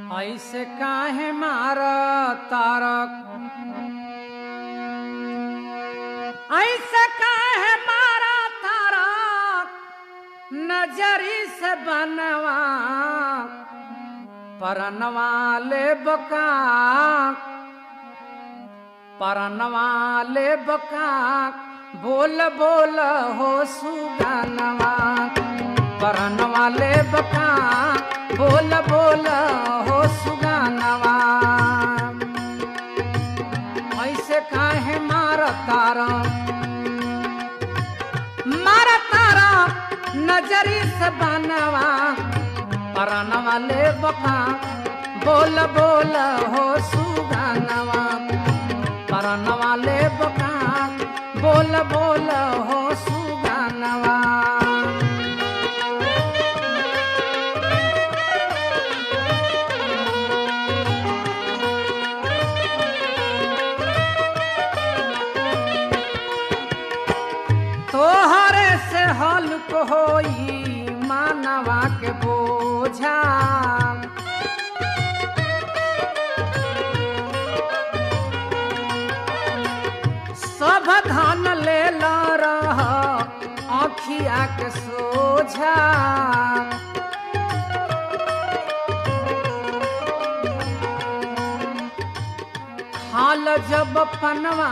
ऐसे काहे मार तारक ऐसे काहे मारा तारक नजरी से बनवा परनवा ले बका परनवा ले बका बोल बोल हो सुगनवा परनवा ले बका बोल बोल हो सुगनवा ऐसे काहे मार तारा मार तारा नजरी से बनवा परनवा ले बका बोल बोल हो सुगनवा परनवा ले बका बोल बोल हो सुगनवा तोहरे से हल्क होई मानवा के बोझा सब धन ले रह आखिया के सोझा खाल जब पनवा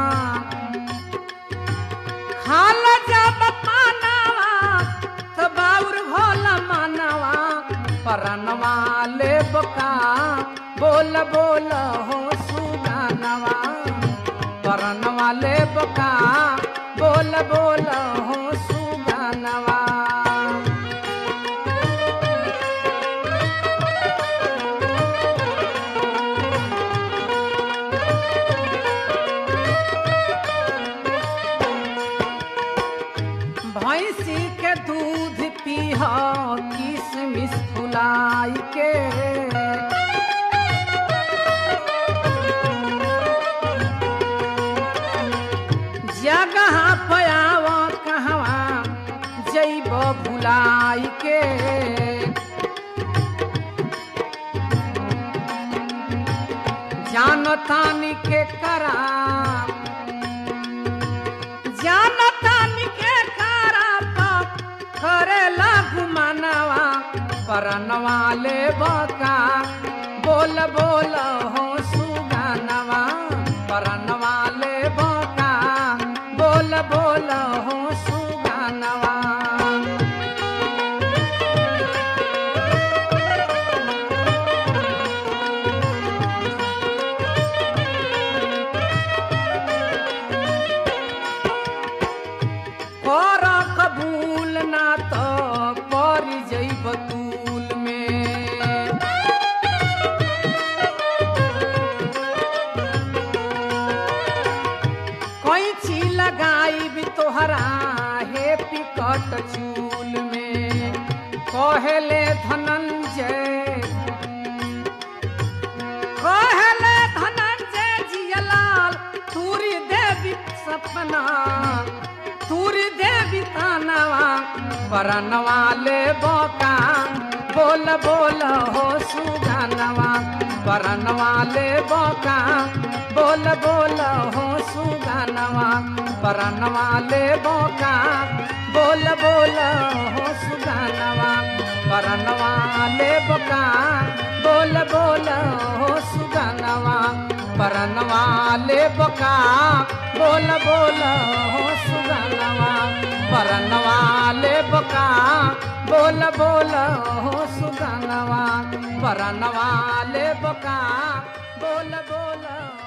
खाल जब पानवा तो बाउर भोल मनवा परनवा ले बका बोल बोल हो सुगानवा परनवा ले बका बोल बोल हो सुगानवा भैंसी के दूध पीह किसमिस फुलाई के जगह पयाव कहवा जैब भुलाई के जानतानी के करा जानतानी के कराता करेला घुमानवा परनवा ले बका बोल बोल हो सुगानवा परनवा ले बका बोल बोल हो सुगानवा कर कबूल ना तो पर जैब तूल में कोई ची लगाई भी तोहरा हे पिकट चूल में कहले धनंजय कहले धनंजय जियलाल तूरी देवी सपना तूरी देवी तानवा परनवा ले बोका बोल बोल हो सुगानवा परनवा ले बोका बोल बोल हो सुगानवा परनवा ले बोका बोल बोल हो सुगानवा परनवा ले बोका बोल बोल हो सुगानवा परनवा ले बोका बोल बोल हो सुगानवा परनवा ले बोका बोल बोल हो सुगानवा परनवा ले बोका बोल बोल